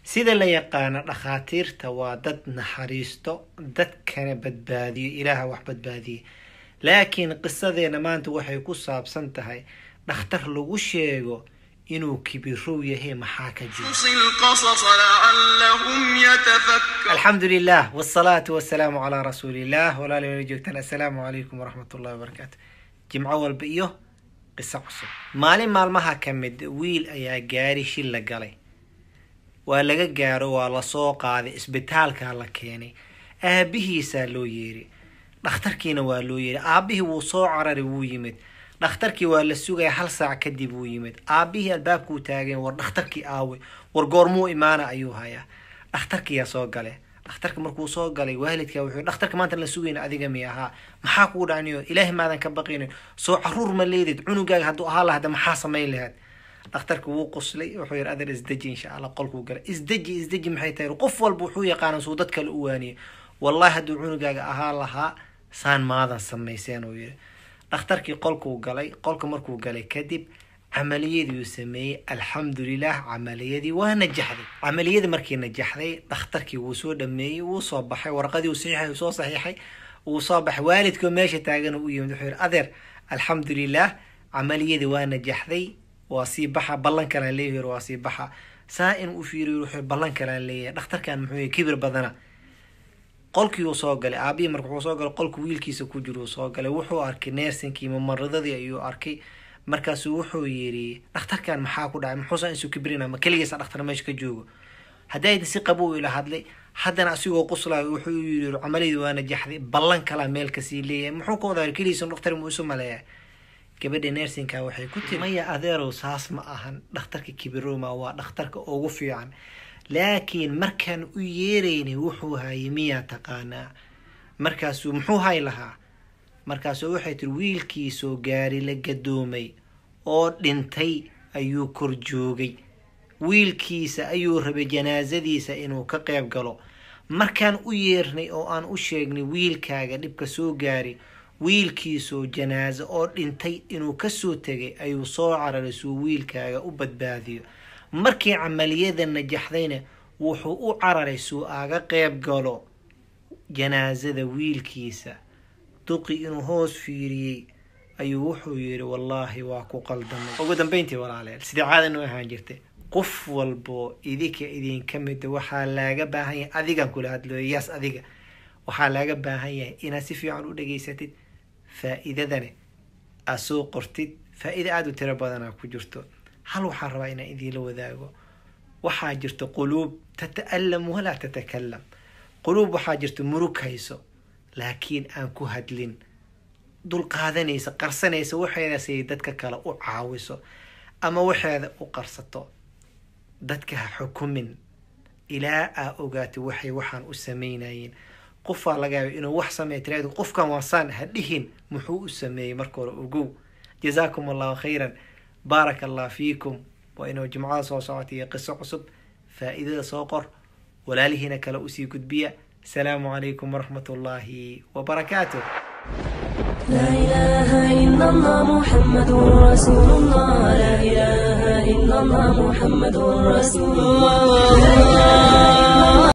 sida la yaqaano dhakhaatiirta waa dad naxariisto dadkana badbaadiyo ilaaha wax badbaadiye laakiin qisadeena maanta waxay ku saabsan tahay dhakhtar lagu sheego inuu kibirow yahay maxaa ka jiro قص القصص لعلهم يتفكرون alxamdu lilah wsalaatu wasalaamu calaa rasuuliillah walaala joogtaan assalaamu calaykum waraxmat ullahi wabarakaatu jimco walba iyo qiso cusub maalin maalmaha ka mid wiil ayaa gaari shil la galay waa laga gaaro waa lasoo qaaday isbitaalkaa la keenay aabihiisaa loo yeeri dhakhtarkiina waa loo yeeri aabihii wuu soo cararay wuu yimid dhakhtarkii waa la sugaya hal saac kadib wuu yimid aabihii albaabkuu taageen war dhakhtarkii aawe war goormuu imaana ayuu hayaa dhakhtarkiyaa soo gale dhakhtarka markuu soo galay waalidka wuxuu dhakhtarka maanta la sugayna adiga mi ahaa maxaa kugu dhacniyo ilaahay maadan ka baqinin soo caruur ma leedid cunugaaga hadduu ahaa lahada maxaa samayn lahayd dhakhtarka wuu qoslay wuxuu yidhi adeer isdeji insha allah qolkuu galay isdeji isdeji maxay tahay qof walba wuxuu yaqaana suu dad kale u waaniye wallahi hadduu cunugaaga ahaa lahaa saan maadan samayseen uu yidhi dhakhtarkii qolkuu galay qolka markuu galay kadib camaliyadii uu sameeyey alxamdulilah camaliyadii waa najaxday camaliyadii markii najaxday dhakhtarkii wuu soo dhameeyey wuu soo baxay warqadii uu saxiixay uu soo saxiixay wuu soo baxay waalidkoo meesha taagan u yimid wuxuu yidhi adeer alxamdulilah camaliyadii waa najaxday waa sii baxa ballan kalaan leeyahay waa sii baxa saa in u fiiriyo wuxuu ballan kalaan leeyahay dhakhtarkan muxuu yahay kibir badana qolkii uu soo galay aabihii marka wuxuu soo galay qolka wiilkiisa ku jiro uu soo galay wuxuu arkay neersinkii mamaradadii ayuu arkay markaasuu wuxuu yidhi dhakhtarkan maxaa ku dhacay muxuusan isu kibrina ma keligiisa dhakhtar meesha ka joogo haddayda si qabow ila hadlay haddana asigoo quslayo wuxuu yidhi camalidii waa najaxday ballan kalaa meel kasii leeyahay muxuu ka wadaa keligiisa dhakhtar muu isu maleeyaa gabadha neersinka waxay ku tiri maya adeerow saas ma ahan dhakhtarka kibiroma waa dhakhtarka ugu fiican laakiin markaan u yeeraynay wuxuu hayay miyaa taqaanaa markaasuu muxuu hay lahaa markaasuu waxay tiri wiilkiisoo gaari la gadoomay oo dhintay ayuu kor joogay wiilkiisa ayuu rabay janaasadiisa inuu ka qayb galo markaan u yeernay oo aan u sheegnay wiilkaaga dhibka soo gaari wiilkiisoo janaaso oo dhintay inuu kasoo tegay ayuu soo cararay suu wiilkaaga u badbaadiyo markii camaliyada najaxdayna wuxuu u cararay suu aga qeyb galo janaasada wiilkiisa duqi inuu hoos fiiriyey ayuu wuxuu yidhi wallaahi waa ku qaldamay ugu dambeyntii walaaleel sidii caada noo ahaan jirtay qof walbo idinka idinka mida waxaa laaga baahan yahay adigan kula hadlooyo yaas adiga waxaa laaga baahan yahay inaad si fiican u dhageysatid faa-iidadane aad soo qortid faa-iida aada u tiro badanaa ku jirto hal waxaan rabaa inaan idiinla wadaago waxaa jirto quluub tata'alam walaa tatakalam quluub waxaa jirto murug hayso laakiin aan ku hadlin dulqaadanaysa qarsanaysa waxeeda siay dadka kale u caawiso ama waxeeda u qarsato dadka ha xukumin ilaa aa ogaatay waxay waxaan u samaynayeen qofaa laga yaaba inuu wax sameeya tiraado qofkan waasaan ha dhihin muxuu u sameeyey marka hore ogow jazaakum allahu khayran baaraka allah fiikum waa inuu jimcada soo socota iyo qiso cusub faa-iidada soo qor walaalihiina kale usii gudbiya asalaamu calaykum waraxmat ullaahi wabarakaatuh لا إله إلا الله محمد رسول الله لا إله إلا الله محمد رسول الله